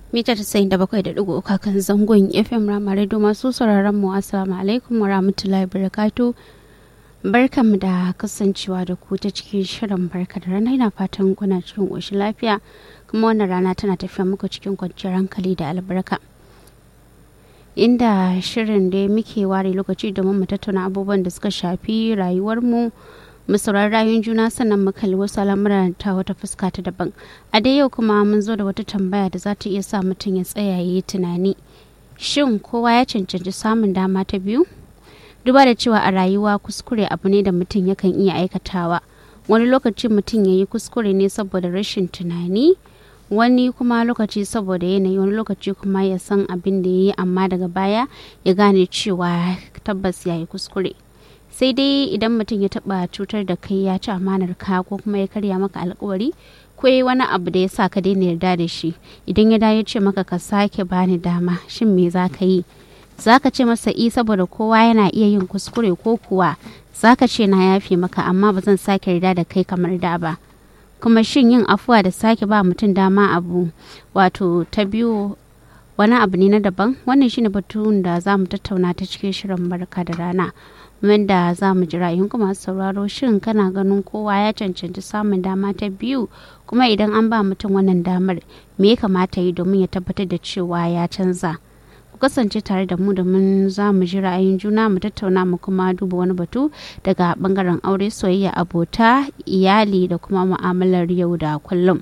mita tasa'in da bakwai da ɗigo uku kan zangon fm ramare do masu sauraron mu assalamu alaikum wa rahmatullahi barakatu barkanmu da kasancewa da ku ta cikin shirin barka da rana ina fatan kuna cikin ƙoshin lafiya kuma wannan rana tana tafiya muku cikin kwanciyar hankali da albarka inda shirin da muke ware lokaci domin mu tattauna abubuwan da suka shafi rayuwarmu mu saurari rayuwar juna sannan mu kalli wasu al'amuran ta wata fuska ta daban a dai yau kuma mun zo da wata tambaya da za ta iya sa mutum ya tsaya ya yi tunani shin kowa ya cancanci samun dama ta biyu duba da cewa a rayuwa kuskure abu ne da mutum yakan iya aikatawa wani lokaci mutum ya yi kuskure ne saboda rashin tunani wani kuma lokaci saboda yanayi wani lokaci kuma ya san abin da ya yi amma daga baya ya gane cewa tabbas ya yi kuskure sai dai idan mutum ya taba cutar da kai ya ci amanar ka ko kuma ya karya maka alkawari ko yi wani abu da ya sa ka daina yarda da shi idan ya dawo ce maka ka sake bani dama shin me za ka yi za ka ce masa i saboda kowa yana iya yin kuskure ko kuwa za ka ce na yafe maka amma ba zan sake yarda da kai kamar da ba kuma shin yin afuwa da sake ba mutum dama abu wato ta biyu wani abu ne na daban wannan shine batun da za mu tattauna ta cikin shirin barka da rana wanda za mu ji ra'ayin kuma sauraro shin kana ganin kowa ya cancanci samun dama ta biyu kuma idan an ba mutum wannan damar me ya kamata yi domin ya tabbatar da cewa ya canza ku kasance tare da mu domin za mu ji ra'ayin juna mu tattauna mu kuma duba wani batu daga bangaren aure soyayya abota iyali da kuma mu'amalar yau da kullum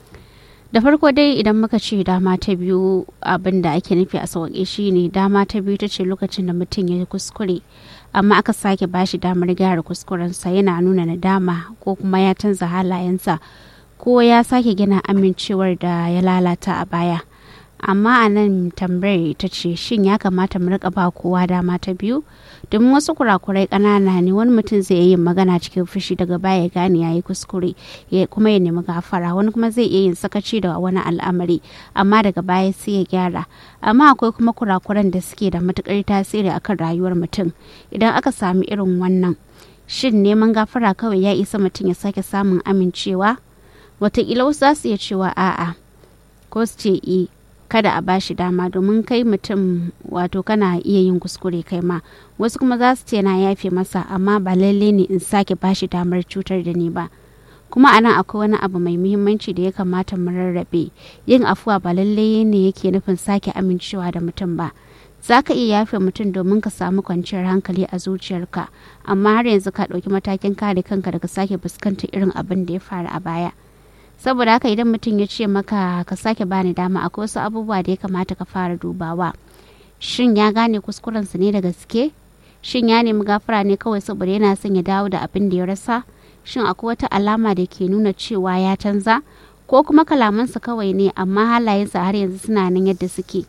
da farko dai idan muka ce dama ta biyu abin da ake nufi a sauƙi shine dama ta biyu ta ce lokacin da mutum ya kuskure amma aka sake bashi damar gyara kuskurensa yana nuna nadama ko kuma ya canza halayensa ko ya sake gina amincewar da ya lalata a baya amma a nan tambayar ta ce shin ya kamata mu rika ba kowa dama ta biyu domin wasu kurakurai ƙanana ne wani mutum zai yi magana cikin fushi daga baya gane ya yi kuskure kuma ya nemi gafara wani kuma zai iya yin sakaci da wani al'amari amma daga baya sai ya gyara amma akwai kuma kurakuran da suke da matukar tasiri akan rayuwar mutum idan aka sami irin wannan shin neman gafara kawai ya isa mutum ya sake samun amincewa wataƙila wasu za su iya cewa a'a ko su ce i kada a bashi dama domin kai mutum wato kana iya yin kuskure kai ma wasu kuma za su ce na yafe masa amma ba lalle ne in sake bashi damar cutar da ni ba kuma anan akwai wani abu mai muhimmanci da ya kamata mu rarrabe yin afuwa ba lalle ne yake nufin sake amincewa da mutum ba za ka iya yafe mutum domin ka samu kwanciyar hankali a zuciyarka amma har yanzu ka ɗauki matakin kare kanka daga sake fuskantar irin abin da ya faru a baya saboda haka idan mutum ya ce maka ka sake bani dama akwai wasu abubuwa da ya kamata ka fara dubawa shin ya gane kuskurensa ne da gaske shin ya nemi gafara ne kawai saboda yana son ya dawo da abin da ya rasa shin akwai wata alama da ke nuna cewa ya canza ko kuma kalamansa kawai ne amma halayensa har yanzu suna nan yadda suke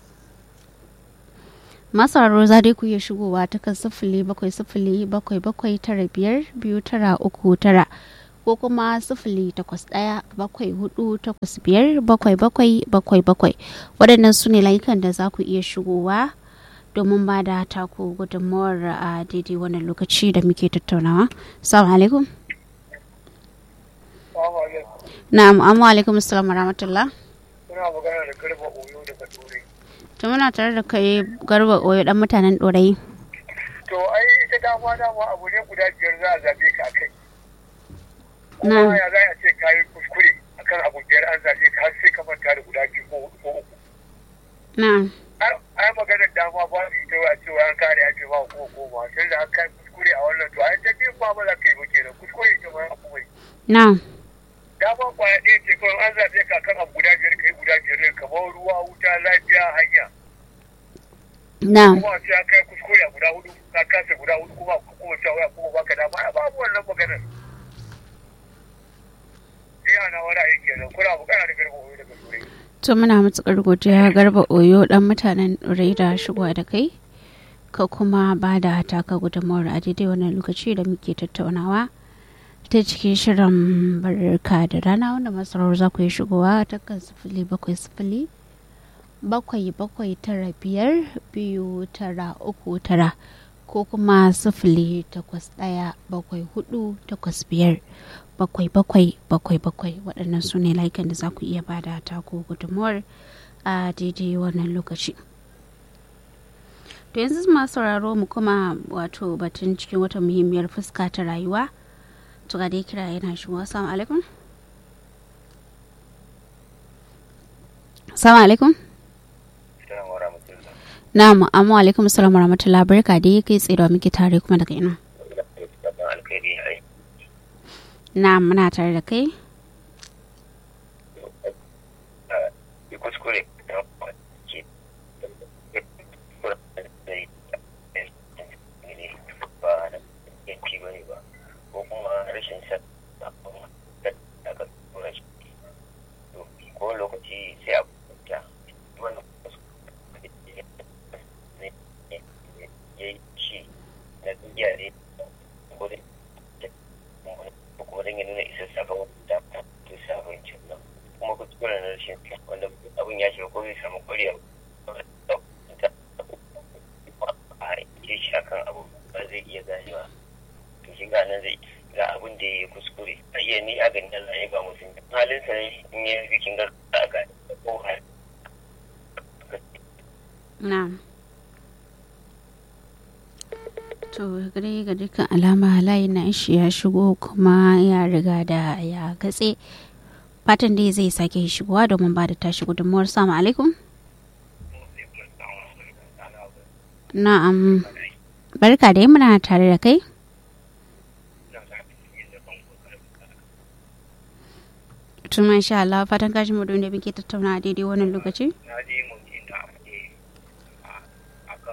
masararo za dai ku iya shigowa ta kan sifili bakwai sifili bakwai bakwai tara biyar biyu tara uku tara ko kuma sifili takwas ɗaya bakwai hudu takwas biyar bakwai bakwai bakwai bakwai waɗannan su ne layukan da za ku iya shigowa domin ba da taku gudunmawar a daidai wannan lokaci da muke tattaunawa salamu alaikum na'am amma alaikum assalam wa rahmatullah Suna magana da garba oyo daga turai to muna tare da kai garba oyo dan mutanen ɗorayi to ai ita dama dama abu ne guda biyar za a zabe ka a kai na kuma ya za a ce ka yi kuskure akan abu biyar an zabe ka har sai ka manta da guda biyu ko ko uku na ai maganar dama ba su ita a cewa an kare ake ba ko ko ba sai da an kai kuskure a wannan to ai ta biyu ba ba za ka yi ba kenan kuskure ita ma abu bai na dama kwaya ɗaya ce kawai an zabe ka kan abu guda biyar kai guda biyar ne kamar ruwa wuta lafiya hanya na kuma sai an kai kuskure a guda hudu ka kasa guda hudu kuma kuma cewa kuma baka dama ai babu wannan maganar iya na wani aiki kenan kuna bukana da garba wani daga turai to muna matukar godiya garba oyo dan mutanen ɗorayi da shigowa da kai ka kuma ba da taka gudunmawar a daidai wannan lokaci da muke tattaunawa ta cikin shirin barka da rana wanda masarar za ku yi shigowa ta kan sifili bakwai sifili bakwai bakwai tara biyar biyu tara uku tara ko kuma sifili takwas ɗaya bakwai hudu takwas biyar bakwai bakwai bakwai bakwai waɗannan su ne layukan da za ku iya bada taku gudunmuwar a daidai wannan lokaci to yanzu masu sauraro mu kuma wato batun cikin wata muhimmiyar fuska ta rayuwa to ga dai kira yana shigo assalamu alaikum assalamu alaikum na'am amma alaikum assalamu warahmatullahi barka dai kai tsaye da muke tare kuma daga ina na'am muna tare da kai kuskure ba na yanki ba ne ba ko kuma rashin sa da aka tura shi ko lokaci sai a kuta wannan ya yi shi na duniya ne ko da ko kuma dan ya nuna isa sabon da to sabon cin nan kuma kuskure na rashin wanda abin ya shiga ko zai samu ƙwarya a ke shi akan abu ba zai iya ganewa to shi ga nan zai ga abin da ya yi kuskure a iya ni a ganin Allah ya ba mutum halin sa ne in ya yi kin ga a ga ko har na'am to gare ga dukkan alama layin na shi ya shigo kuma ya riga da ya katse fatan dai zai sake shigowa domin ba da tashi gudunmuwar samu alaikum na'am barka dai muna tare da kai tun masha Allah fatan kashi mu da muke tattauna a daidai wannan lokaci na je mun inda ake a kan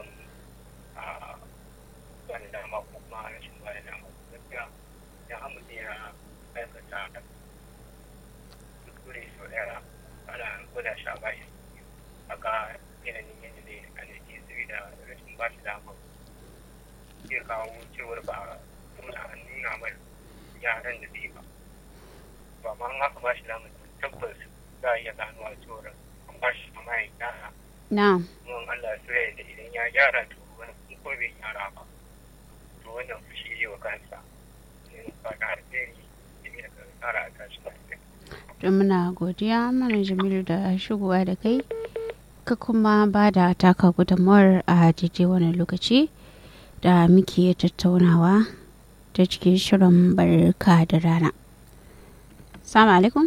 wani dama ko kuma rashin wani dama gaskiya ya amince ya aikata kuskure sau ɗaya ana gwada shi a bashi a ga yanayin yadda zai a nake saboda rashin ba shi dama zai kawo cewar ba nuna an nuna mai yaran da zai ba ba ma an haka ba shi dama tabbas za a iya ganuwa cewar an ba shi dama ya gyara na'am mun Allah so ya da idan ya gyara to wani ko bai gyara ba to wannan fushi yi wa kansa in ba da alheri ya ne da tsara a tashi lafiya don muna godiya mana jamilu da shigowa da kai ka kuma ba da taka gudunmawar a daidai wani lokaci da muke tattaunawa ta cikin shirin barka da rana salamu alaikum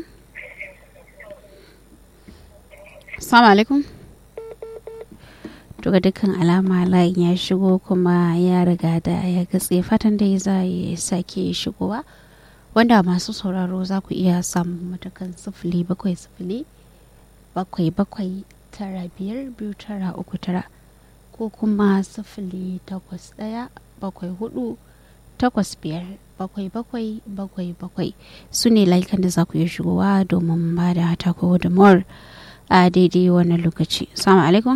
salamu alaikum to ga dukkan alama layin ya shigo kuma ya riga da ya gatse fatan da za ya sake shigowa wanda masu sauraro za ku iya samun matakan sifili bakwai sifili bakwai bakwai tara biyar biyu tara uku tara ko kuma sifili takwas ɗaya bakwai hudu takwas biyar bakwai bakwai bakwai bakwai su ne layukan da za ku iya shigowa domin ba da tako da mor a daidai wannan lokaci salamu alaikum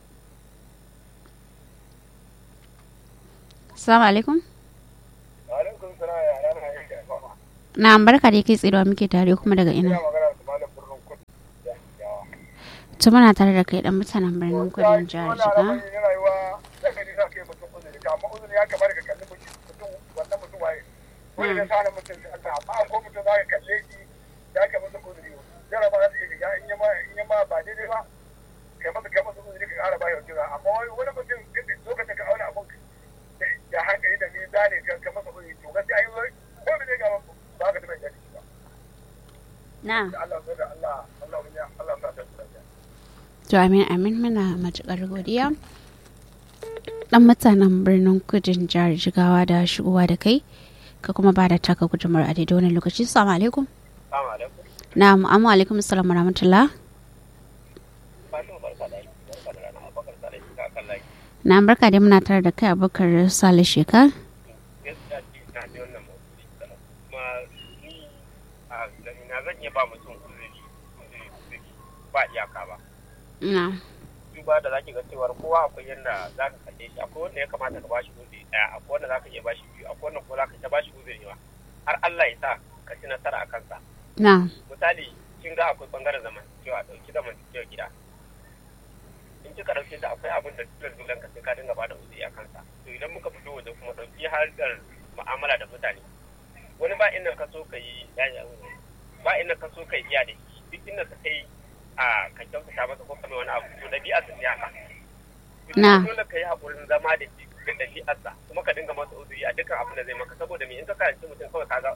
salamu alaikum alaikum salam ya rana yin da fama na barka da kai tsirewa muke tare kuma daga ina ina magana da malam birnin kudu ya yawa to muna tare da kai dan mutanen birnin kudin jihar jiga jiga rayuwa da kai za ka yi mutum uzuri to amma uzuri ya kamar ka kalli mutum wannan mutum waye wani ya sa mutum da Allah amma ko mutum za ka kalle shi ya ka masa uzuri jaraba za ta iya shiga in yama in yama ba daidai ba kai masa kai masa uzuri ka ƙara ba yau jira amma wani wani mutum lokacin ka auna abun ya hankali da mizani ka ka masa uzuri to gaskiya ai wai ko me ne ga ba ka da mai jari ba na Allah sai da Allah Allah ya Allah sa ta tsaya to amin amin muna matukar godiya dan mutanen birnin kudin jihar jigawa da shigowa da kai ka kuma ba da taka gudumar a daidai wani lokaci salamu alaikum Assalamu alaikum na amma alaikum salam rahmatullah Fatima barka da aiki barka da rana abakar da aiki ka kan laki na barka da muna tare da kai abubakar sale sheka gaskiya ce na ji wannan mawuci kuma ni a na zan iya ba mutum uzuri uzuri uzuri ba iyaka ba na duba da zaki ga cewar kowa akwai yanda za ka kalle shi akwai wanda ya kamata ka bashi uzuri daya akwai wanda za ka iya bashi biyu akwai wanda kuma za ka iya bashi uzuri ba har Allah ya sa ka ci nasara a kansa na misali kin ga akwai bangaren zamantakewa dauki zamantakewa gida in kika dauke shi akwai abin da dole dole ka sai ka dinga bada uzuri a kansa to idan muka fito waje kuma dauki harkar mu'amala da mutane wani ba inda ka so ka yi ba inda ka so ka yi iya da shi duk inda ka kai a ka kyautata masa ko kamar wani abu to ɗabi'a sun yi haka Na. dole ka yi haƙurin zama da shi da ɗabi'arsa kuma ka dinga masa uzuri a dukkan abin da zai maka saboda me in ka karanci mutum kawai ka ga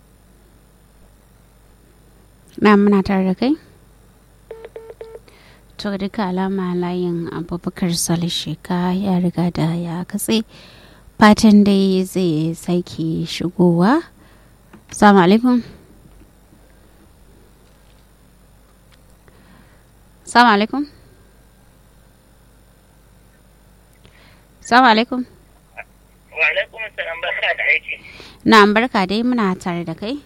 na muna tare da kai to ga duka alama layin abubakar salishika ya riga da ya katse fatan dai zai sake shigowa salamu alaikum salamu alaikum salamu alaikum wa alaikum assalam barka da aiki na barka dai muna tare da kai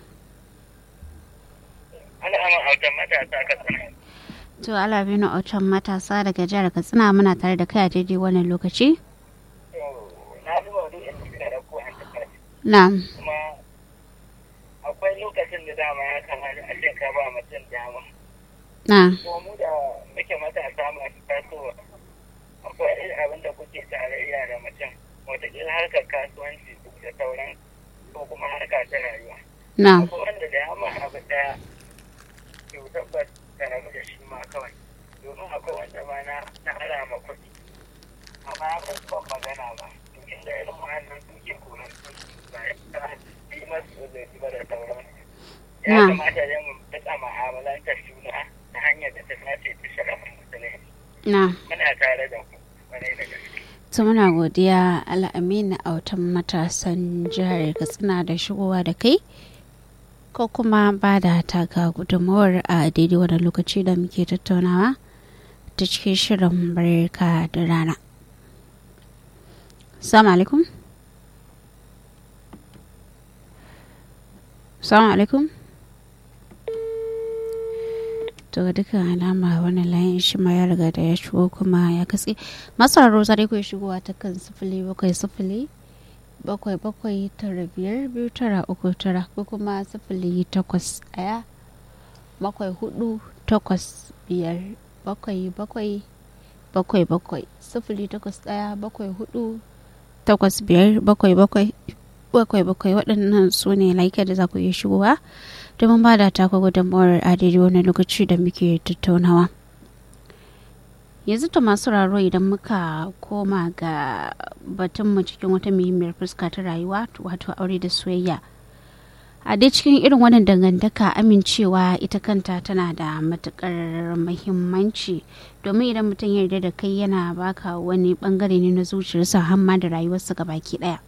ana amma autan matasa ka sana To Alabinu Autan matasa daga jihar Katsina muna tare da kai a daidai wannan lokaci? na fi maudu'in da suka ɗauko a cikin Na, kuma akwai lokacin da dama ya kamata a ce ka ba mutum dama na, kuma mu da muke matasa masu tasowa akwai irin abin da kuke tarayya da mutum wataƙila harkar kasuwanci da sauran ko kuma harka ta rayuwa na, akwai wanda da ya ma abu ɗaya to tabbas ka rabu da shi ma kawai domin akwai wanda ma na na alama kuɗi amma ya kan ban magana ba to inda irin wannan suke koran su ba ya ta yi masu uzuri ba da sauran ya Na. kamata dai mu rika mu'amalantar juna ta hanyar da ta dace ta sharafin musulunci na. muna tare da ku kwarai da gaske To muna godiya Al'aminu Autan matasan jihar Katsina da shigowa da kai? Ko kuma ba da taka gudunmawar a daidai wannan lokaci da muke tattaunawa ta cikin shirin barka da rana. Salamu alaikum. Salamu alaikum. to ga dukkan alama wannan layin shi ma ya riga da ya shigo kuma ya katse masarar zare ku shigowa ta kan sifili bakwai sifili bakwai bakwai tara biyar biyu tara uku tara ko kuma sifili takwas ɗaya bakwai hudu takwas biyar bakwai bakwai bakwai bakwai sifili takwas ɗaya bakwai hudu takwas biyar bakwai bakwai bakwai bakwai waɗannan su ne laika da za ku iya shigowa domin ba da taka gudunmawar a daidai wani lokaci da muke tattaunawa yanzu ta masu raro idan muka koma ga batunmu cikin wata muhimmiyar fuska ta rayuwa wato aure da soyayya a dai cikin irin wannan dangantaka amincewa ita kanta tana da matukar muhimmanci domin idan mutum ya yarda da kai yana baka wani bangare ne na zuciyarsa hamma da rayuwarsa baki daya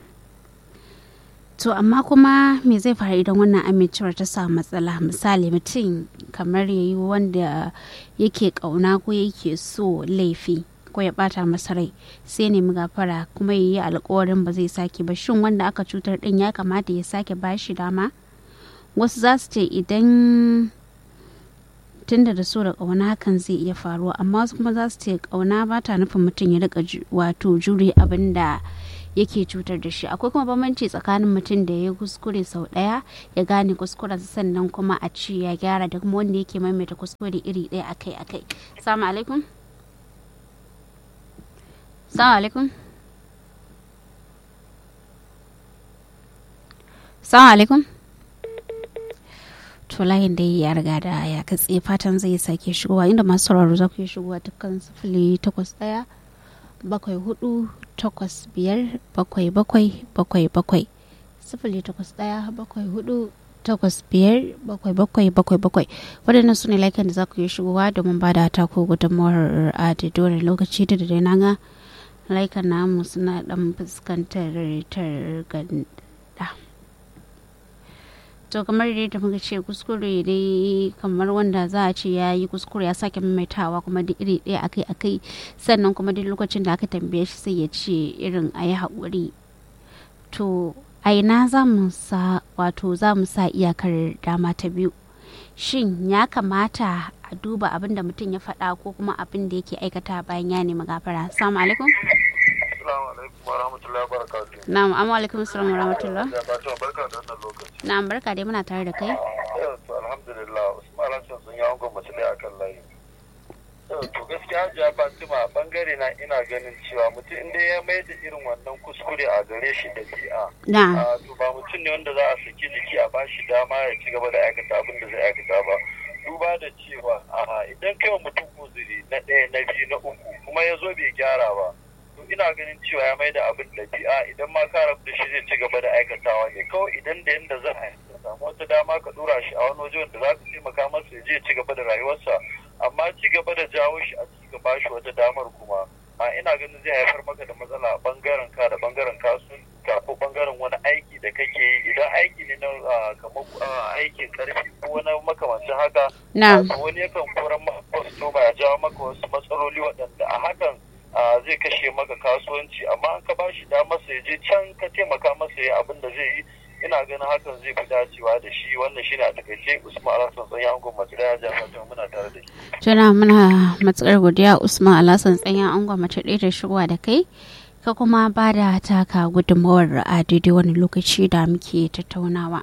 to amma kuma me zai faru idan wannan amincewar ta samu matsala misali mutum kamar ya yi wanda yake kauna ko yake so laifi ko ya bata masa rai sai nemi gafara kuma ya yi alkawarin ba zai sake ba shin wanda aka cutar din ya kamata ya sake bashi dama wasu za su ce idan tunda da so da kauna hakan zai iya faruwa amma wasu kuma za su ce kauna ba ta nufin mutum ya rika wato jure abin da yake cutar da shi akwai kuma bambanci tsakanin mutum da ya kuskure sau daya ya gane kuskuren sannan kuma a ci ya gyara da kuma wanda yake maimaita kuskure iri daya akai akai salamu alaikum salamu alaikum salamu alaikum to layin da ya riga da ya katse fatan zai sake shigowa inda masu sauraro za ku yi shigowa dukkan sifili takwas daya bakwai hudu takwas biyar bakwai bakwai bakwai bakwai sifili takwas ɗaya bakwai hudu takwas biyar bakwai bakwai bakwai bakwai waɗannan su ne laikan da za ku yi shigowa domin ba da ta ko gudunmawar a daidai lokaci da dai na ga laikan namu suna ɗan fuskantar targanda to kamar dai da muka ce kuskure dai kamar wanda za a ce ya yi kuskure ya sake maimaitawa kuma duk iri ɗaya akai akai sannan kuma duk lokacin da aka tambaye shi sai ya ce irin a yi haƙuri to a ina za mu sa wato za mu sa iyakar dama ta biyu shin ya kamata a duba abin da mutum ya faɗa ko kuma abin da yake aikata bayan ya nemi gafara assalamu alaikum Assalamu alaikum wa rahmatullahi wa barakatuh. na'am amma alaikum assalam wa rahmatullah Ya fata barka da wannan lokaci. na'am barka dai muna tare da kai Yau to alhamdulillah Usman Hassan sun yi angon mace ɗaya akan layi. to gaskiya hajiya fatima bangare na ina ganin cewa mutum inda ya mai da irin wannan kuskure a gare shi da bi'a na to ba mutum ne wanda za a saki jiki a bashi dama ya ci gaba da aikata abin da zai aikata ba duba da cewa a idan kai wa mutum uzuri na ɗaya na biyu na uku kuma ya zo bai gyara ba to ina ganin cewa ya mai da abin ɗabi'a idan ma ka rabu da shi zai ci gaba da aikatawa ne kawai idan da yanda za a samu wata dama ka dora shi a wani waje wanda za ka taimaka masa ya je ya ci gaba da rayuwarsa amma ci gaba da jawo shi a ci gaba shi wata damar kuma a ina ganin zai haifar maka da matsala a bangaren ka da bangaren kasuwanci ko bangaren wani aiki da kake yi idan aiki ne na ah, kamar ah, aikin karfi ko wani makamancin haka na to wani yakan koran maka kwastoma ya jawo maka wasu matsaloli waɗanda a hakan ah, zai kashe maka kasuwanci amma an ka ba shi damar sa ya je can ka taimaka masa ya abin da zai yi ina ganin hakan zai fi dacewa da shi wannan shine a takaice usman alhassan tsanyan angon mace daya ja fatima muna tare da shi tuna muna matsakar godiya usman alasan tsanyan angon mace ɗaya da shigowa da kai ka kuma ba da taka gudunmawar a daidai wani lokaci da muke tattaunawa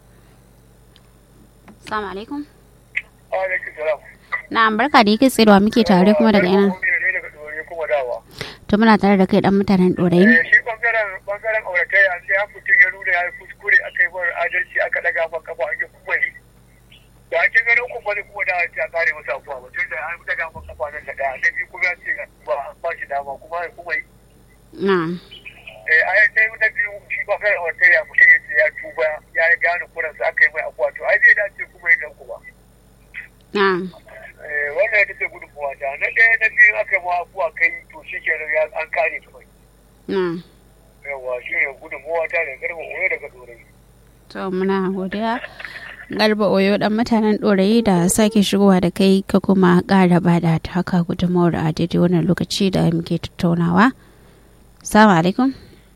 salamu alaikum alaikum salam na barka da yake tsayawa muke tare kuma daga ina kuma dawa to muna tare da kai dan mutanen ɗorayi shi bangaren bangaren auratayya sai ya mutum ya nuna ya yi kuskure aka yi mara adalci aka daga man kafa ake kuma ne da ake ganin kuma ne kuma da ta kare masa abuwa ba tun da an daga man kafa nan da daya na biyu kuma ya ce ba an ba shi dama kuma ya kuma yi na eh a yi sai na biyu shi bangaren auratayya mutum ya ce ya tuba ya gane kuransa aka yi mai abuwa to ai zai dace kuma ya dan kuma na Eh, wannan ita ce gudunmuwa ta na ɗaya na biyu aka ma abuwa kai to shi kenan ya an kare kawai na yawa shi ne gudunmuwa ta da garba oyo daga dorai to muna godiya garba oyo dan mutanen ɗorayi da sake shigowa da kai ka kuma ƙara ba da taka gudunmawar a daidai wannan lokaci da muke tattaunawa salamu alaikum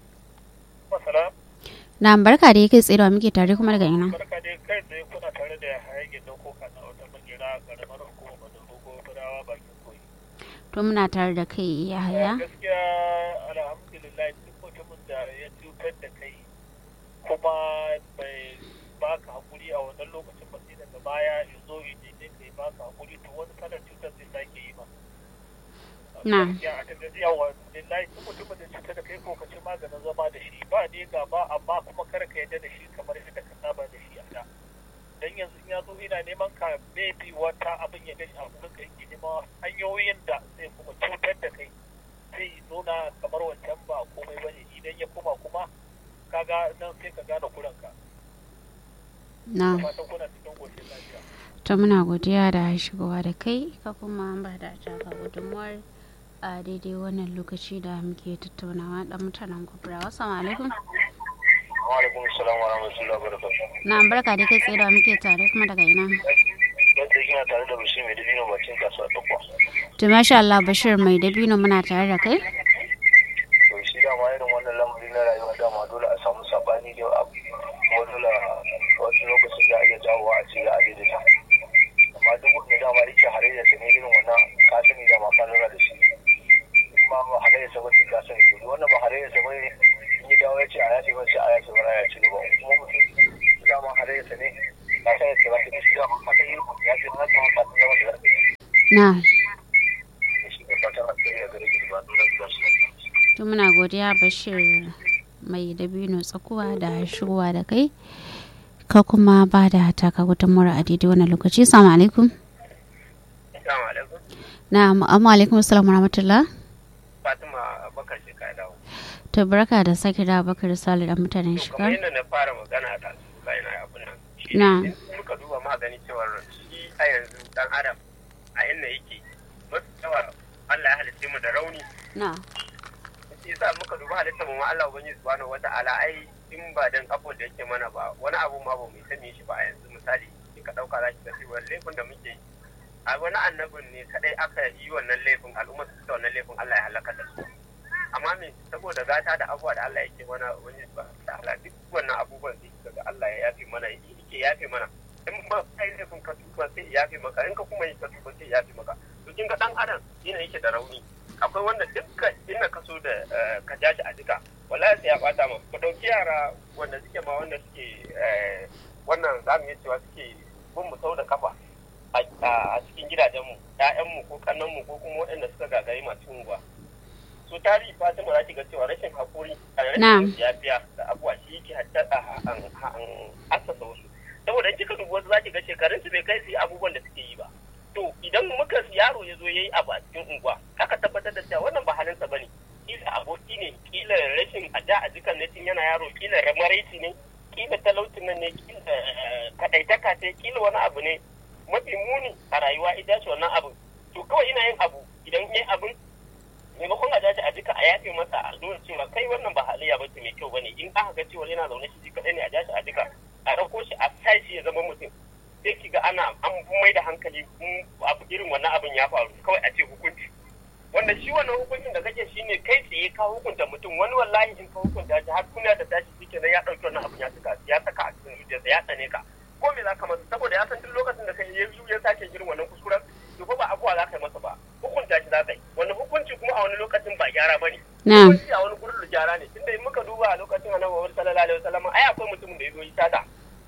masala na barka da yake tsayawa muke tare kuma daga ina barka dai kai tsaye kuna tare da hayagin da ko kana wata magera karamar hukumar da dogo fadawa bakin koyi to muna tare da kai ya haya gaskiya alhamdulillah duk mutumin da ya cutar da kai kuma bai baka hakuri a wannan lokacin ba sai daga baya ya zo ya je ne kai baka hakuri to wani kalar cutar zai sake yi ma Na. gaskiya a tafiya yawa lillahi duk mutumin da cutar da kai ko ka ci maganin zama da shi ba ne gaba amma kuma kar ka yadda da shi kamar yadda ka saba da shi a da dan yanzu in ya zo ina neman ka maybe wata abin ya gani a gurin ka yake neman hanyoyin da zai kuma cutar da kai zai nuna kamar wancan ba komai bane idan ya koma kuma kaga nan sai ka gane kuranka na fatan kuna cikin goshin lafiya to muna godiya da shigowa da kai ka kuma ba da taka gudunmawar a daidai wannan lokaci da muke tattaunawa dan mutanen kubra assalamu alaikum wa alaikum assalam wa rahmatullahi wa barakatuh na barka da kai tsayawa muke tare kuma daga ina yadda kina tare da bashir mai dabino bacin kasuwa ta kwa to masha Allah Bashir mai dabino muna tare da kai to shi dama irin wannan lamari na rayuwa dama dole a samu sabani da abu kuma dole wasu lokacin za a iya jawowa a ce za a daidaita amma duk wanda dama yake halayya sa ne irin wannan ka sani dama ka lura da shi kuma ba halayya sa bace ka sani to duk wannan ba halayya sa bane in ya dawo ya ce a yace ba sai a yace ba ya ci gaba kuma mutum dama halayya sa ne ka sani da ba ta shi dama ka sani ya ce na ta ka zama da zaka na shi ne fatan alheri a gare ki da ba nuna da shi to muna godiya Bashir mai dabino tsakuwa da shigowa da kai ka kuma ba da taka gudunmawar a daidai wannan lokaci assalamu alaikum assalamu alaikum na amma alaikum assalamu rahmatullah fatima bakar shi ka dawo to barka da sake da bakar sale da mutanen to kamar shiga yadda na fara magana da su bayan abin nan shi Na. ne in muka duba magani cewar shi a yanzu dan adam a inda yake mafi yawa Allah ya halitta mu da rauni na shi yasa muka duba halitta mu ma Allah ubangiji subhanahu wata'ala ai in ba dan abu da yake mana ba wani abu ma ba mu sani shi ba a yanzu misali in ka dauka zaki ga cewa laifin da muke yi a wani annabin ne kadai aka yi wannan laifin al'umma su ta wannan laifin Allah ya halaka da su amma me saboda gata da abubuwa da Allah yake mana wani ba da Allah duk wannan abubuwan da daga Allah ya yafe mana yake yafe mana in ba kai laifin ka tuba sai ya yafe maka in ka kuma yi ka tuba sai ya yafe maka to kin ga dan adam yana yake da rauni akwai wanda dukkan inda ka so da eh, ka ja shi a jika wallahi sai ya bata ma ku dauki yara wanda suke ma wanda suke eh, wannan zamu iya cewa suke bin mu sau da kafa a cikin gidajenmu ƴaƴanmu ko kannanmu ko kuma waɗanda suka gagari masu unguwa so tarihi fatima za ki ga cewa rashin hakuri a rashin yafiya da abuwa shi yake haddasa asasa wasu saboda kika dubi wasu za ki ga shekarun su bai kai su yi abubuwan da suke yi ba to idan muka yaro ya zo ya yi abu a cikin unguwa aka tabbatar da cewa wannan ba halinsa ba ne kila aboki ne kila rashin ada a jikan na tun yana yaro kila maraici ne kila talaucin nan ne kila kadaitaka ce kila wani abu ne mafi muni a rayuwa ita ce wannan abu to kawai ina yin abu idan yi abin maimakon a dace a jika a yafe masa a nuna cewa kai wannan ba halayya ba ce mai kyau bane in aka ga cewa yana zaune shi kaɗai ne a dace a jika a ɗauko shi a tashi ya zama mutum sai ki ga ana an mai da hankali abu irin wannan abin ya faru kawai a ce hukunci wanda shi wannan hukuncin da kake shine kai tsaye ka hukunta mutum wani wallahi in ka hukunta shi har kuna da tashi shi kenan ya ɗauki wannan abin ya saka ya saka a cikin zuciyarsa ya tsane ka ko me za ka masa saboda ya san duk lokacin da kai ya ya sake irin wannan kuskuren to fa ba abuwa za ka yi masa ba hukunta shi za ka yi wannan hukunci kuma a wani lokacin ba gyara ba ne hukunci a wani gurin gyara ne tunda in muka duba a lokacin annabi Muhammad sallallahu alaihi wasallam ai akwai mutumin da ya zo yi sata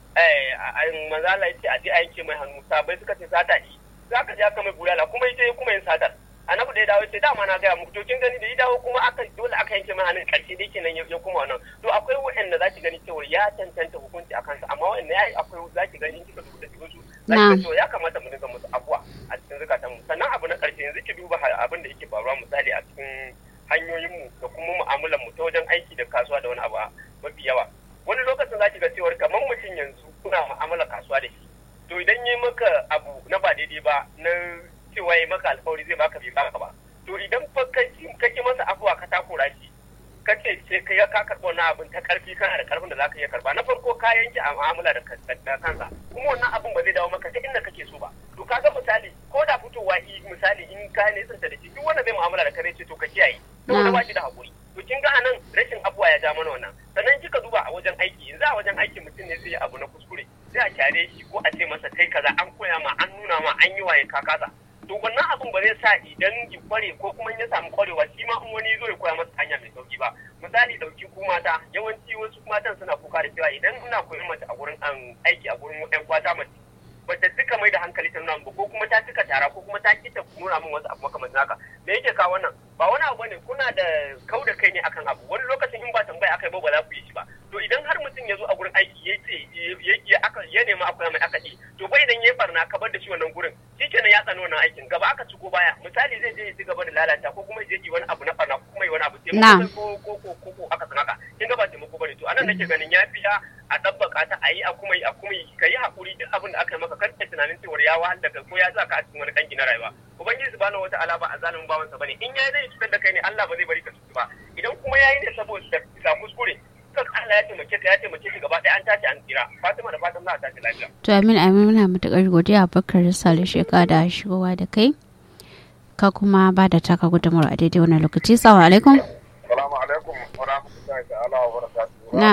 eh manzo Allah ya ce a je a yanke mai hannu sabai suka ce sata shi za ka je aka mai bulala kuma ya kuma yin satar annabi da ya dawo ce dama na gaya muku to kin gani da ya dawo kuma aka dole aka yanke mai hannun karshe dai kenan ya kuma wannan to akwai waɗanda za ki gani cewa ya tantanta hukunci a kansa amma waɗanda ya yi akwai za ki gani in kika duba da cikin su za ki ga ya kamata mu dinga musu abuwa a cikin zukatan mu sannan abu na karshe yanzu ki duba abin da yake faruwa misali a cikin hanyoyin mu da kuma mu'amalar mu ta wajen aiki da kasuwa da wani abu mafi yawa wani lokacin za ki ga cewa kamar mutum yanzu kuna mu'amala kasuwa da shi to idan yi maka abu na ba daidai ba na cewa ya maka alkawari zai baka bai baka ba to idan fa kake masa abuwa ka takura shi kace ce kai ka karɓo wani abin ta karfi kana da karfin da zaka iya karba na farko ka yanke a mu'amala da kansa kuma wannan abin ba zai dawo maka ta inda kake so ba to kaga misali ko da fitowa yi misali in ka ne da shi duk wanda zai mu'amala da kare ce to ka kiyaye saboda ba shi da hakuri to kin ga anan rashin abuwa ya ja mana wannan sannan kika duba a wajen aiki yanzu a wajen aiki mutum ne zai yi abu na kuskure sai a kyare shi ko a ce masa kai kaza an koya ma an nuna ma an yi waye ka kasa to wannan abun ba zai sa idan ki kware ko kuma ya samu kwarewa shi ma in wani zo ya koya masa hanya mai sauki ba misali dauki ku mata yawanci wasu matan suna kuka da cewa idan ina koyon mace a gurin aiki a gurin yan kwata mace bata duka mai da hankali ta nuna ba ko kuma ta cika tara ko kuma ta kita nuna min wasu abu makamancin haka me yake kawo wannan ba wani abu ne kuna da kau da kai ne akan abu wani lokacin in ba tambaya aka yi ba ba za ku yi shi ba to idan har mutum ya zo a gurin aiki ya ce ya nema akwai mai aka ce to bai idan ya farna ka bar da shi wannan gurin shi kenan ya tsano wannan aikin gaba aka ci ko baya misali zai je ya ci gaba da lalata ko kuma ya je wani abu na farna ko kuma yi wani abu sai ko ko ko ko ko aka san haka kin ga ba taimako bane to anan nake ganin ya fi a tabbaka ta a yi a kuma yi a kuma yi ka yi hakuri duk abin da aka yi maka kar ka tunanin cewa ya wahal da kai ko ya sa ka a cikin wani kanki na rayuwa ubangiji subhanahu wataala ba a zalimin bawansa bane in ya zai cutar da kai ne Allah ba zai bari ka cutu ba idan kuma ya yi ne saboda ka kuskure kan Allah ya taimake ka ya taimake shi gaba ɗaya an tashi an tsira Fatima da fatan za a tashi lafiya to amin amin muna matukar godiya Bakar Sale sheka da shigowa da kai ka kuma ba da taka gudunmawar a daidai wannan lokaci salamu alaikum salamu alaikum wa rahmatullahi ta'ala wa barakatuhu na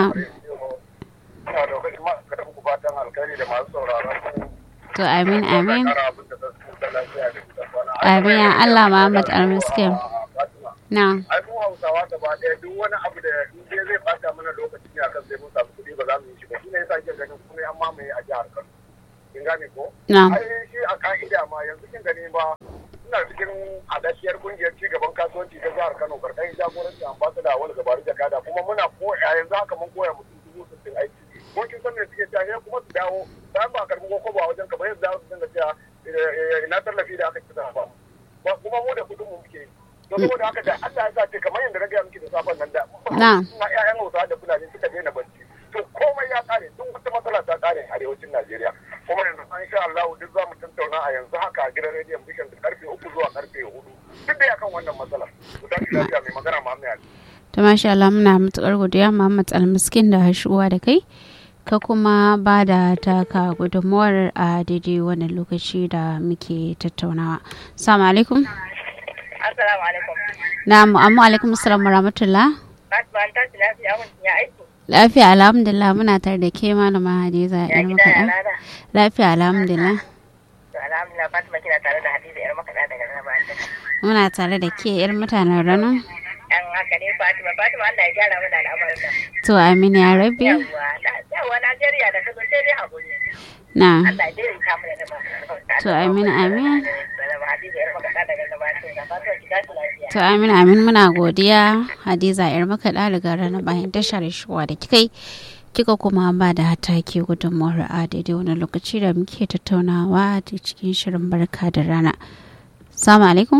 ina da kai ma ka ku fatan alkhairi da masu sauraron ku to amin amin kara abin da su da lafiya da da kwana amin ya Allah Muhammad almiskin Fatima na ai mu Hausawa gaba ɗaya duk wani abu da in dai zai bata mana lokaci ne akan sai mun samu kuɗi ba za mu yi shi ba shine yasa ke ganin kuma an mamaye a jihar Kano kin gane ko na ai shi a ka'ida ma yanzu kin gani ba suna cikin hadashiyar kungiyar cigaban kasuwanci ta jihar Kano karkashin jagoranci ambassador wani gabaru jakada kuma muna koya yanzu haka mun koya mutum dubu sittin aiki ko kin san me suke cewa sai kuma su dawo bayan ba a karbi ko ba wajen ka ba yanzu za su dinga cewa ina tallafi da aka ci ba ba kuma mu da kudin mu muke yi to saboda haka da Allah ya sa ce kamar yadda na gaya miki da safan nan da Na. suna ƴaƴan Hausawa da Fulani suka daina bacci to komai ya kare duk wata matsala ta kare a arewacin Najeriya kuma yanzu an sha Allah duk za mu tattauna a yanzu haka a gidan rediyon Bishan da karfe uku zuwa karfe hudu duk da akan wannan matsalar ku tashi lafiya mai magana Muhammad Ali to masha Allah muna matukar godiya Muhammad almiskin da shigowa da kai ka kuma ba da taka gudunmawar a daidai wannan lokaci da muke tattaunawa salamu alaikum Assalamu alaikum. na amma alaikum assalam wa rahmatullah Fatima an tashi lafiya mun ya aiki. lafiya alhamdulillah muna tare da ke malama hadiza Ya yar gida ya makaɗa lada. lafiya alhamdulillah To alhamdulillah Fatima kina tare da Hadiza yar makaɗa daga nan ba ta. muna tare da ke yar mutanen rano Yan haka ne Fatima Fatima Allah ya gyara mana al'amarin nan. to amin ya rabbi Yawwa na- yawwa Najeriya da kazo sai dai haƙuri. na Allah ya daidaita mu da nama To, amin, amin. Salama Hadiza yar makaɗa daga gabatar da fatan ki tashi lafiya to amin amin muna godiya hadiza yar makaɗa daga ranar bayan tashar shuwa da kikai kika kuma ba da hataki gudunmawar a daidai wani lokaci da muke tattaunawa da cikin shirin barka da rana salamu alaikum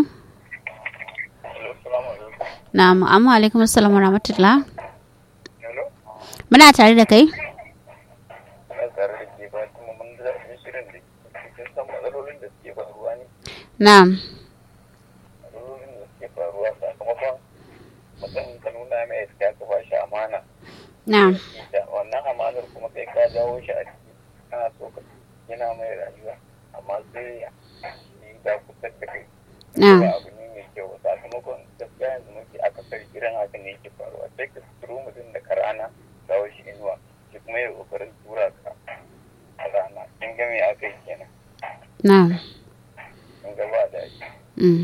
na amma alaikum assalamu rahmatullah Hello? muna tare da kai Ina tare da ke ba kuma mun da shirin da kin san matsalolin da suke faruwa ne. na Matsalolin da suke faruwa sakamakon mutum ka nuna mai ya ka ba shi amana. na Da wannan amanar kuma kai ka jawo shi a ciki kana so ka yana mai rayuwa amma sai yi da kusa da kai. na Ba abu ne mai kyau ba sakamakon gaskiya yanzu muke aka sari irin haka ne yake faruwa sai ka turo mutum da karana jawo shi inuwa shi kuma ya kokarin tura ka a rana kin ga me aka yi kenan na kin ga ba da shi mm.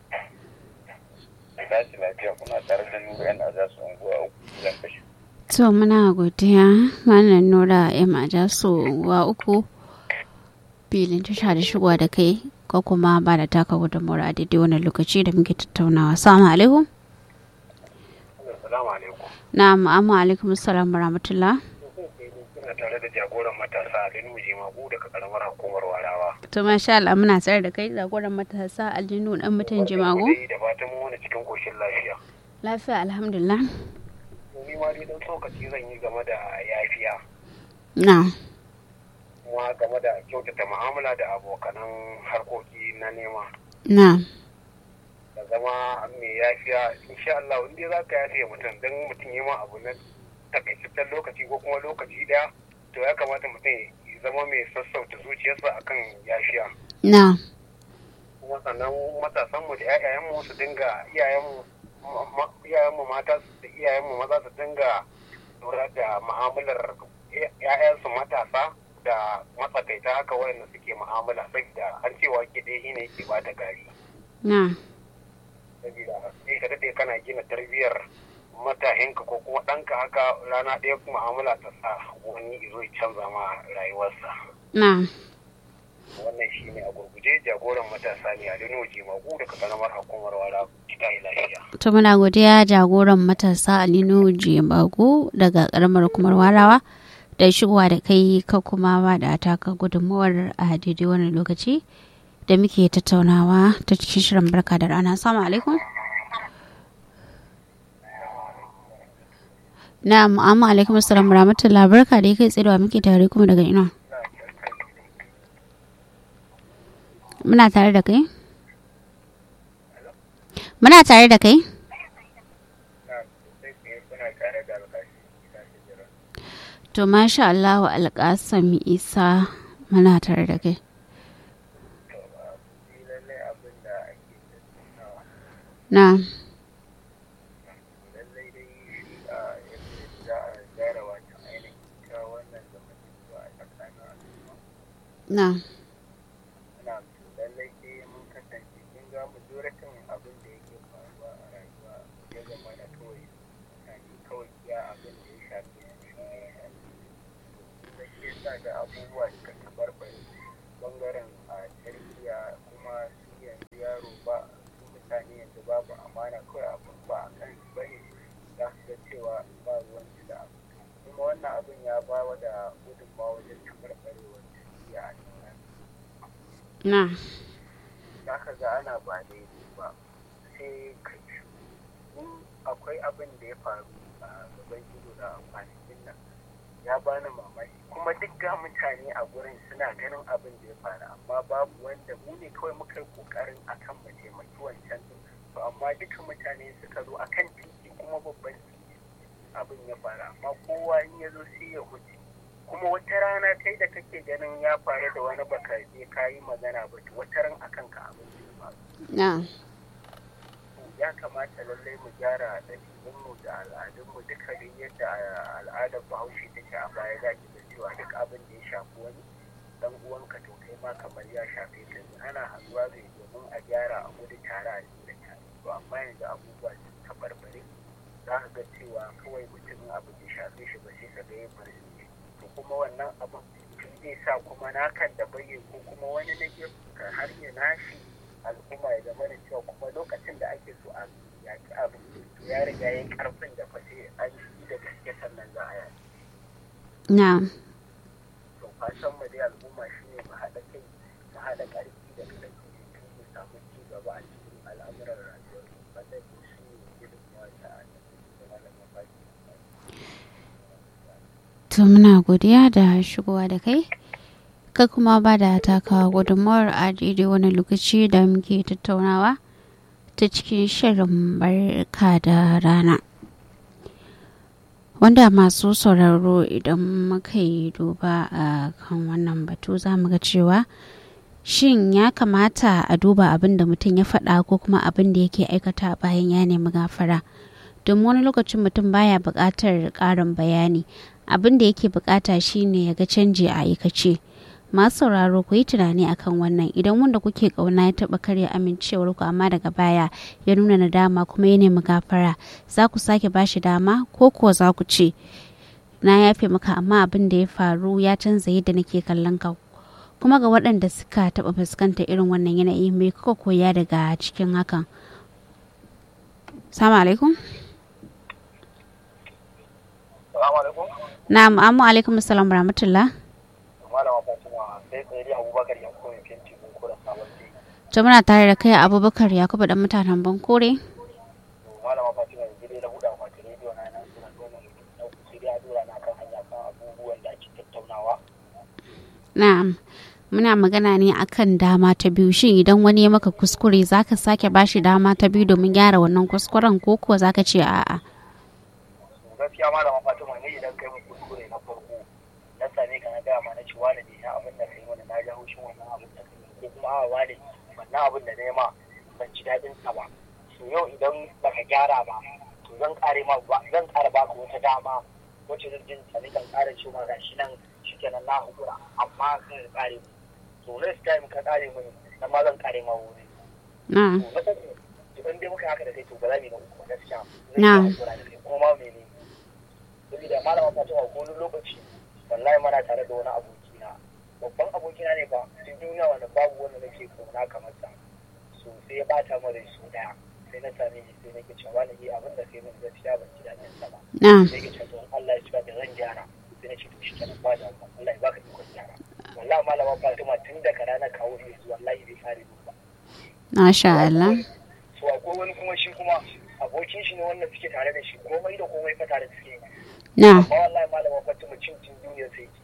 tashi lafiya kuna tare da nura yana za su unguwa uku zan kashe to muna godiya wannan nura ya maja su wa uku filin tasha da shigowa da kai ko kuma ba da taka gudunmawar a daidai wannan lokaci da muke tattaunawa salamu alaikum Assalamu alaikum. na'am amma alaikum assalam rahmatullah Kuna tare da jagoran matasa a Linuji Magu daga karamar hukumar Warawa. to masha Allah muna tsare da kai zagoran matasa aljinu dan mutan jimago Da fatan mun wani cikin koshin lafiya. lafiya alhamdulillah Ni ma dai dan tsokaci zan yi game da yafiya. na Kuma game da kyautata mu'amala da abokanan harkoki na nema. na Da zama mai yafiya insha Allah in dai za ka yafiya mutum dan mutum yi ma abu na takaitaccen lokaci ko kuma lokaci daya to ya kamata mutum ya zama mai sassauta zuciyarsa akan yafiya. na kuma sannan matasanmu da 'ya'yayenmu su dinga iyayenmu ma- ma- iyayenmu mata su- da iyayenmu maza su dinga lura da mu'amalar 'ya'yansu matasa da matsakaita haka wayanda suke mu'amala saboda an cewa ke ɗaya shine yake ba da gari na saboda sai ka daɗe kana gina tarbiyyar matahinka ko kuma ɗanka haka rana ɗaya mu'amala ta sa wani izo ya canza ma rayuwarsa na wannan shi ne a gurguje jagoran matasa ne a linoji magu daga karamar hukumar wara kita lafiya to muna godiya jagoran matasa alinu jimago daga karamar kumar warawa da shigowa da kai ka kuma ba da taka gudunmawar a daidai wannan lokaci da muke tattaunawa ta cikin shirin barka da rana assalamu alaikum na'am amma alaikum assalam rahmatullah barka da kai tsirewa muke tare kuma daga ina muna tare da kai muna tare da kai to masha Allah wa alƙasam isa muna tare da kai na na lallai sai mun kasance kin ga majoritin abin da yake faruwa a rayuwa ya zama na kawai mutane kawai iya abin da ya shafi shi ne da ke sa ga abubuwa suka tabarbare bangaren a tarbiyya kuma su yanzu yaro ba su mutane yanzu babu amana kawai abin ba a kan su bane za su ga cewa ba ruwan su da abu kuma wannan abin ya ba wa da gudunmawa wajen tabarbarewar tarbiyya a cikin na za ka ga ana ba daidai ba sai kai in akwai abin da ya faru a gaban ido da kwanakin nan ya bani mamaki kuma duk ga mutane a gurin suna ganin abin da ya faru amma babu wanda mu ne kawai muka yi kokarin akan mu taimaki wancan din to amma duka mutane suka zo akan titi kuma babban titi abin ya faru amma kowa in ya zo sai ya huce kuma wata rana kai da kake ganin ya faru da wani baka je ka yi magana ba to wata ran akan ka abin da ya faru na ya kamata lallai mu gyara ɗabi'unmu da al'adunmu duka dai yadda al'adar bahaushe take a baya za ki ga cewa duk abin da ya shafi wani dan uwanka to kai ma kamar ya shafe ka ne ana haɗuwa ne domin a gyara a gudu tare a da tare to amma yanzu abubuwa sun tabarbare za ka ga cewa kawai mutum abu bai shafe shi ba sai ka ga ya bari to kuma wannan abin mutum zai sa kuma nakan da bayyana ko kuma wani na gefen har ya nashi al'umma ya zama da cewa kuma lokacin da ake so a yaki abu to ya riga ya karfin da fa sai an yi da gaske sannan za a yaki na to fatan mu dai al'umma shine mu haɗa kai mu haɗa ƙarfi da ƙarfi don mu samu ci gaba a cikin al'amuran rayuwar mu wannan shi ne gudunmawa ta a da malamin baki to muna godiya da shigowa da kai ka kuma ba da taka gudunmawar a daidai wani lokaci da muke tattaunawa ta cikin shirin barka da rana wanda masu sauraro idan muka yi duba a kan wannan batu za mu ga cewa shin ya kamata a duba abin da mutum ya faɗa ko kuma abin da yake aikata bayan ya nemi gafara domin wani lokacin mutum baya buƙatar ƙarin bayani abin da yake buƙata shine ya ga canji a aikace masu sauraro ku yi tunani akan wannan idan wanda kuke ƙauna ya taɓa karya amincewar ku amma daga baya ya nuna nadama kuma ya nemi gafara za ku sake bashi dama ko kuwa za ku ce na yafe maka amma abin da ya faru ya canza yadda nake kallon ka kuma ga waɗanda suka taɓa fuskantar irin wannan yanayi mai kuka koya daga cikin hakan salamu alaikum Salamu alaikum. na'am amma alaikum assalam rahmatullah Malama Fatima sai tsaye dai Abubakar ya kuma fenti mun kura sabon dai. to muna tare da kai abubakar yakubu dan mutanen bankore To Malama Fatima yanzu dai na buɗe akwatin rediyo na nan suna nuna mutum na uku sai dai a dora na kan hanya kan abubuwan da ake tattaunawa. na'am muna magana ne akan dama ta biyu shin idan wani ya maka kuskure zaka sake bashi dama ta biyu domin gyara wannan kuskuren ko kuwa zaka ce a'a To gaskiya Malama Fatima ne idan kai mun kuskure na farko na same ka na gaya ma na ci wani ne na abin da kai mana na ji haushin wannan abin da kai ko kuma a wani wannan abin da na yi ma ban ji daɗin sa ba. To yau idan baka gyara ba to zan ƙare ma ba zan ƙara baka wata dama wacce zan jin tsani kan ƙara cewa ga shi nan shikenan na hukura amma kan ƙare mu. To next time ka ƙare mu nan ma zan ƙare ma wuri. na'am To na uku idan dai muka yi haka da kai to ba za mu yi na uku ba gaskiya. Zan Na'am. iya hakura da kai ko ma mene. Saboda malama Fatima ko wani lokaci wallahi mana tare da wani abokina babban abokina ne ba cikin duniya wanda babu wanda nake kauna kamar sa so sai ya bata mu da su daya sai na same shi sai nake cewa wani yi abin da sai mun gaskiya ban ji daɗin sa ba na'am sai ke cewa Allah ya cika da zan gyara sai na ce to shi kenan ba da Allah ya baka ikon gyara wallahi malama Fatima tun daga ranar kawo yanzu wallahi bai fare ni ba masha Allah so akwai wani kuma shi kuma abokin shi ne wanda suke tare da shi komai da komai fa tare suke yi na'am amma wallahi malama Fatima cin cin duniya sai ki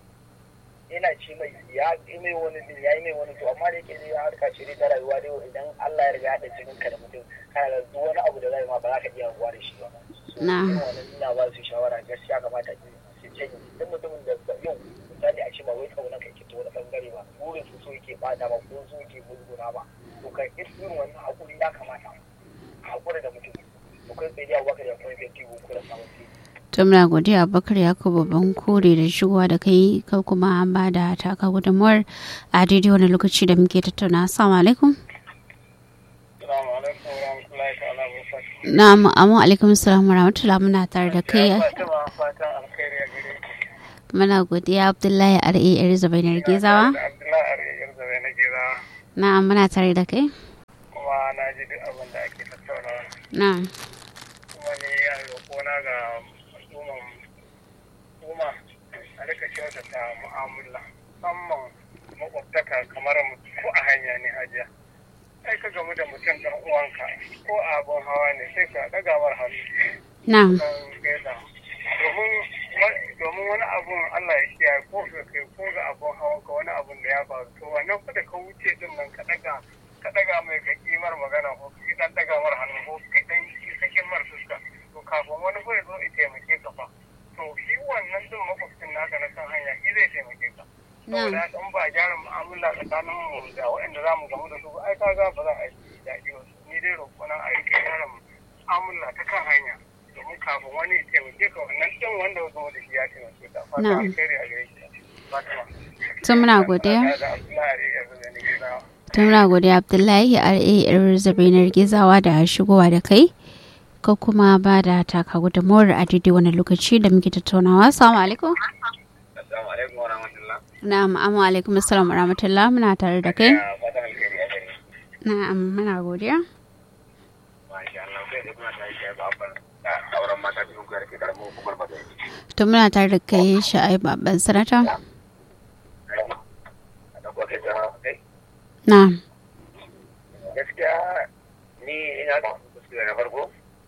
ina ce mai ya yi mai wani din ya yi mai wani to amma da yake dai harka ce dai ta rayuwa dai idan Allah ya riga ya haɗa jinin ka da mutum kana da duk wani abu da zai ma ba za ka iya ruwa da shi ba so Na'am. irin wannan ina ba su shawara gaskiya kamata su janye duk mutumin da yau misali a ce ba wai kauna kai ke ta wani bangare ba burin su so yake bata ba ko so yake bulguna ba to kai irin wannan hakuri ya kamata a hakura da mutum to kai tsaye da abubakar ya kuma fenti ko da samun fili to muna godiya abubakar yakubu bankore da shigowa da kai ka kuma an ba da taka gudunmuwar a daidai wani lokaci da muke tattauna assalamu alaikum Assalamu alaikum wa rahmatullahi ta'ala wa barakatuh. na'am amma alaikum assalam wa rahmatullah muna tare da kai Fatima fatan alkhairi a gare ki. muna godiya abdullahi ar'ar zabainar gezawa Da Abdullahi Ariyar Zabe na Geza na'am muna tare da kai kuma na ji duk abin da ake tattaunawa. na'am Kuma ni a roƙona ga al'umman al'umma a rika kyautata mu'amala musamman makwabtaka kamar mu ko a hanya ne hajiya. Sai ka gamu da mutum ɗan uwanka ko a abin hawa ne sai ka ɗaga mar hannu. na'am kan gaisa domin domin wani abun Allah ya kiyaye ko ga kai ko ga abun hawan ka wani abun da ya faru to wannan fa da ka wuce din nan ka daga ka daga mai ka kimar magana ko ka dan daga mar hannu ko ka dan sakin mar fuska to kafin wani fa ya zo ya taimake ka fa to shi wannan din makwabcin naka na kan hanya shi zai taimake ka saboda haka in ba a gyara mu'amala tsakanin mu da waɗanda za mu gamu da su ba ai kaga ba za a yi daɗi ba ni dai roƙona a yi gyara mu'amala ta kan hanya domin kafin wani ya taimake ka wannan ɗin wanda ya zo da shi ya taimake ka fata Na'am. alheri a gare ki Fatima. to muna godiya Da Abdullahi ya zo da ni gida. to muna godiya abdullahi ar'ar zabainar gezawa da shigowa da kai ka kuma ba da taka gudunmuwar a daidai wani lokaci da muke tattaunawa assalamu alaikum Assalamu alaikum wa rahmatullah. na'am amma alaikum assalam wa rahmatullah muna tare da kai Ya fatan alheri a gare ki. na'am muna godiya Masha Allah, kai da kuna tare da babban da sauran mata biyu ga rike karamin hukumar magana. to muna tare da kai sha'ai babban sanata A ɗauko kai ta kai. na'am Gaskiya ni ina da kuskure na farko.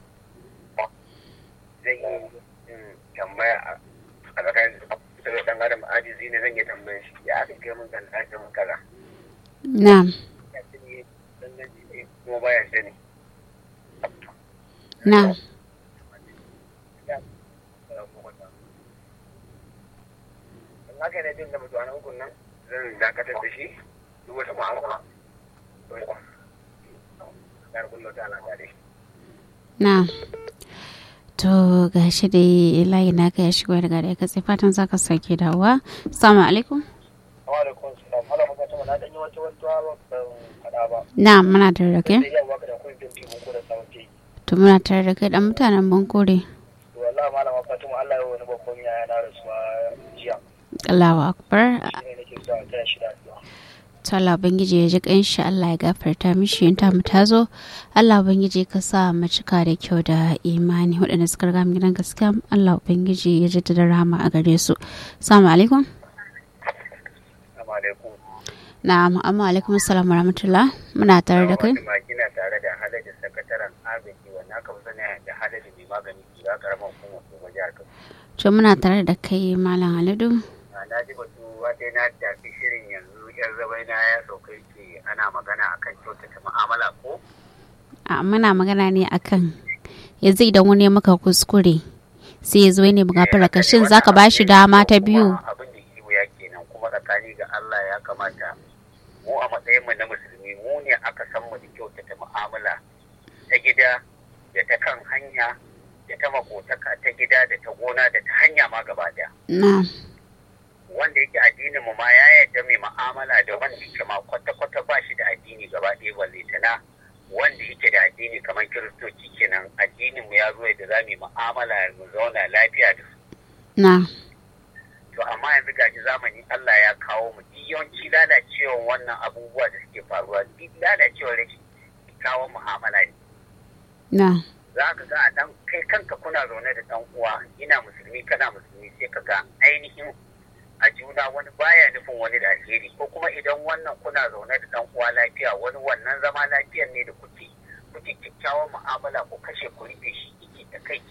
Zan yi mm, tambaya a a tsakanin da ɗan adam ajizi ne zan yi tambayar shi. Ya aka kai mun kan ake mun kaza. na'am Ya sani danganci ne kuma baya sani. na'am in haka ne jin da mutu a hukun nan zan dakatar da shi duk wata ma'amala ya kullo ta alaƙa dai na'am to gashi dai layi naka ya shigo daga da katse fatan zaka sake dawowa assalamu alaikum wa alaikum salam hala maka ta na dan yi wata wata ban fada ba na'am muna tare da kai sai yau baka da kun bin tibu ko da sauti to muna tare da kai dan mutanen bankore to wallahi malama Fatima Allah ya wani babban yaya na rasuwa jiya Allahu akbar shine nake so a taya shi da addu'a to Allah ubangiji ya ji kanshi Allah ya gafarta mishi in ta mu tazo Allah ubangiji ka sa mu cika da kyau da imani waɗanda suka riga mu gidan gaskiya Allah ubangiji ya jaddada rahama a gare su assalamu alaikum assalamu alaikum na'am amma alaikum assalam warahmatullah muna tare da kai Fatima kina tare da halaji sakataren agaji wannan aka fi sani da halaji mai magani kira karamar hukumar ko jihar Kano to muna tare da kai malam Haladu na ji batu wata na tafi shirin yanzu yan zabai na ya sauka ce ana magana akan kyautata mu'amala ko a muna magana ne akan yanzu idan wani ya maka kuskure sai ya zo ne bugafara ka shin zaka ba shi dama ta biyu abin da kiwo ya kenan kuma tsakani ga Allah ya kamata mu a matsayin mu na musulmi mu ne aka san mu da kyautata mu'amala ta gida da ta kan hanya da ta makotaka ta gida da ta gona da ta hanya ma gaba daya na wanda yake addinin mu ma ya yarda mai mu'amala da wanda yake ma kwata-kwata ba shi da addini gaba ɗaya balle tana wanda yake da addini kamar kiristoci kenan addinin mu ya zo da za mu yi mu'amala mu zauna lafiya da su na to amma yanzu gashi zamani Allah ya kawo mu duk yawanci lalacewar wannan abubuwa da suke faruwa duk lalacewar rashin kawo mu'amala ne na za ka ga a dan kai kanka kuna zaune da dan uwa ina musulmi kana musulmi sai ka ga ainihin a juna wani baya nufin wani da alheri ko kuma idan wannan kuna zaune da dan uwa lafiya wani wannan zama lafiyar ne da kuke kuke kyakkyawan mu'amala ko kashe ku rufe shi yake ta kai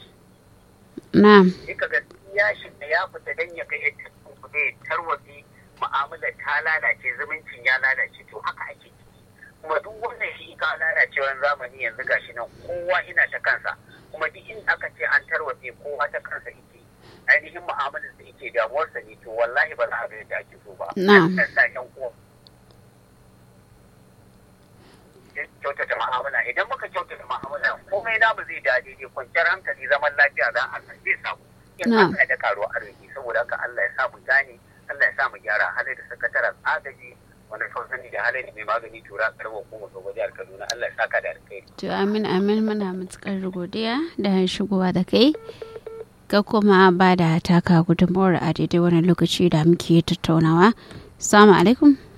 na sai ka ga ya shiga ya fita dan ya kai yadda ku da tarwatsi mu'amala ta lalace zumuncin ya lalace to haka ake ciki kuma duk wannan shi ka lalacewar zamani yanzu gashi nan kowa ina ta kansa kuma duk in aka ce an tarwatse kowa ta kansa yake ainihin mu'amalar da yake damuwarsa ne to wallahi ba za a ga yadda ake so ba Na'am. An sa ƴan uwa kyautata mu'amala idan muka kyautata mu'amala komai namu zai da daidai kwanciyar hankali zaman lafiya za a zai samu in Na'am. Allah da karuwa arziki saboda haka Allah ya sa mu gane Allah ya sa mu gyara halai da sakataren agaji wanda kawai sani da halai da mai magani tura karbar hukumar ga jihar Kaduna Allah ya saka da alkhairi to amin amin muna matukar godiya da shigowa da kai ka kuma ba da taka gudunmawar a daidai wani lokaci da muke tattaunawa assalamu alaikum